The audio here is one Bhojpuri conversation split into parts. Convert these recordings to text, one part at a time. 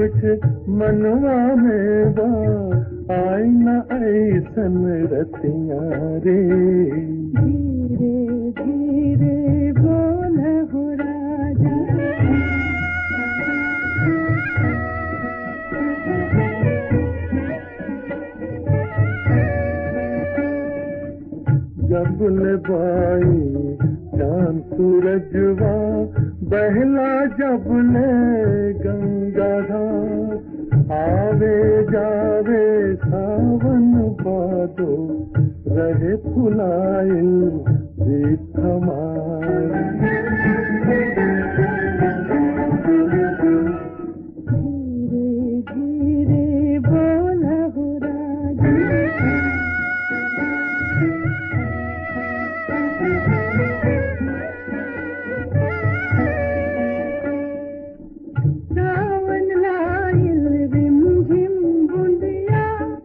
कुछ मनवा में बा आई न ऐसन रतिया रे धीरे धीरे बोल हो राजा जब ले बाई चांद सूरजवा बहला जब ले गंगाधार आवे जावे सावन बादो रहे फुलाइल दीप धीरे धीरे बोल हो राजा सावन लाइल रिम झिम बुंदिया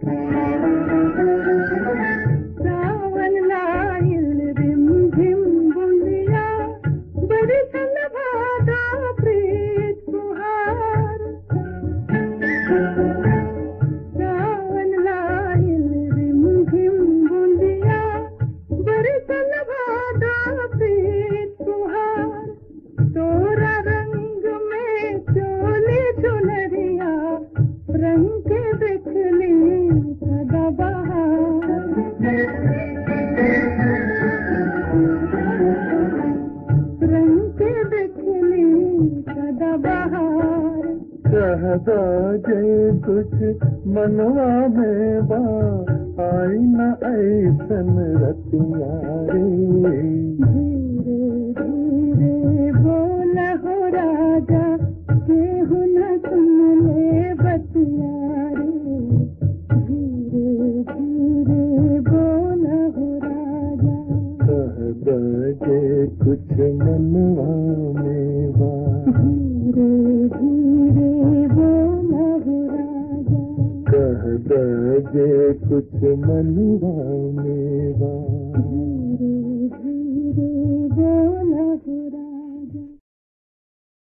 सावन लाइल रिम झिम बुंदिया बरसन भादा प्रीत कुहार सावन लाइल रिम झिम बुंदिया बरसन भादा प्रीत कुहार तोरा रंग में चोली चुनरिया रंग के देखली सदा बहार रंग के देखली सदा बहार कहदा जे कुछ मनवा में बा आई न ऐसन रतिया रे धीरे धीरे बोल हो राजा केहू न सुन ले बतिया रे धीरे धीरे बोल हो राजा कहदा जे कुछ मनवा में बा धीरे धीरे बोल हो राजा कहदा जे कुछ मनवा में बा धीरे धीरे बोल हो